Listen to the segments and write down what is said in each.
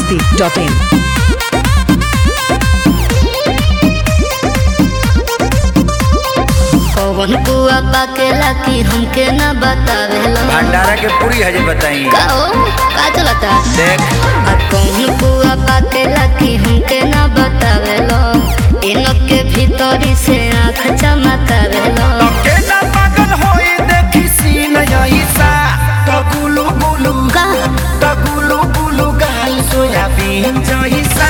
masti.in. कौन कुआ पाकेला की हमके न बतावेला भंडारा के पूरी हजे बताई का हो का चलता देख आ कौन कुआ पाकेला की हमके न बतावेला इनके भीतरी से आँख चमकावेला केना पागल होई देखी सीन यईसा तो गुलू गुलू का तो गुलू गुलू गाल सोयाबीन जईसा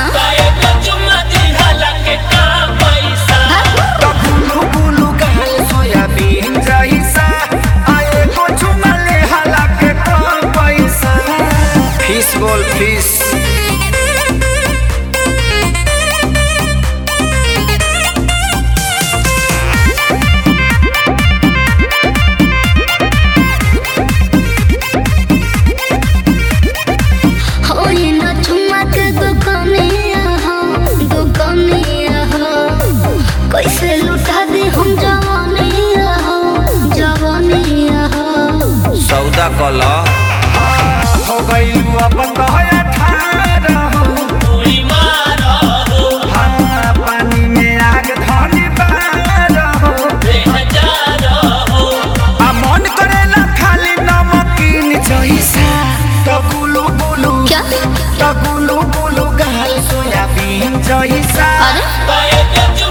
तो गुलू गुलू गाल सोयाबीन जईसा आए को चुमले हला के कम पैसा फिश बोल फिश हो ये न चुमक दुकानिया हो दुकानिया हो कैसे लुटा दे हम जवानिया हो जवानिया हो सौदा कल हो गईलू अपन दहया ठाड़ा हो हाँ, पानी में आग धनी बार हो आ मन करेला खाली नमकीन जइसा तो गुलू गुलू क्या तो गुलू गुलू गाल सोयाबीन जइसा अरे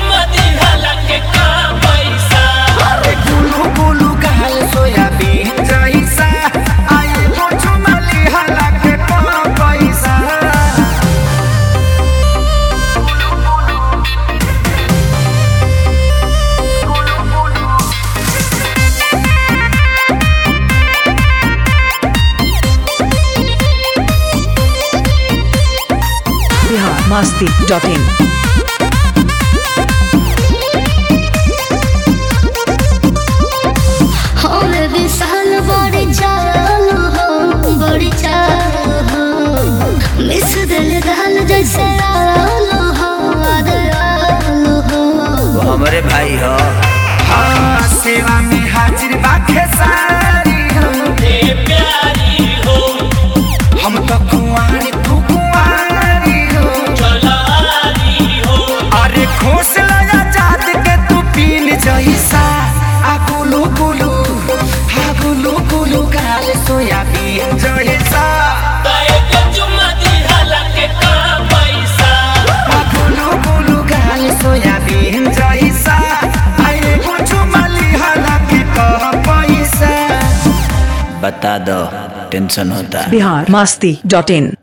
अरे गुलू गुलू गाल सोयाबीन जइसा आए को चुमली हला के कम पैसा Bihar masti.in. हमें विशाल बड़ी चाल हो बड़ी चाल हो मिस दिल दाल जैसे आलू हो आलू हो वो हमरे भाई हो हाँ सेवा में हाजिर बाखे सारी हो हम तो कुंवारी तू कुंवारी हो अरे खोस लगा जात के तू पीन जैसा आ गुलू गुलू हा गुलू गुलू गाल सोयाबीन जैसा आ गुलू गुलू गाल सोयाबीन जैसा आए कुछ मली हला के कह पैसा बता दो टेंशन होता है Bihar masti.in.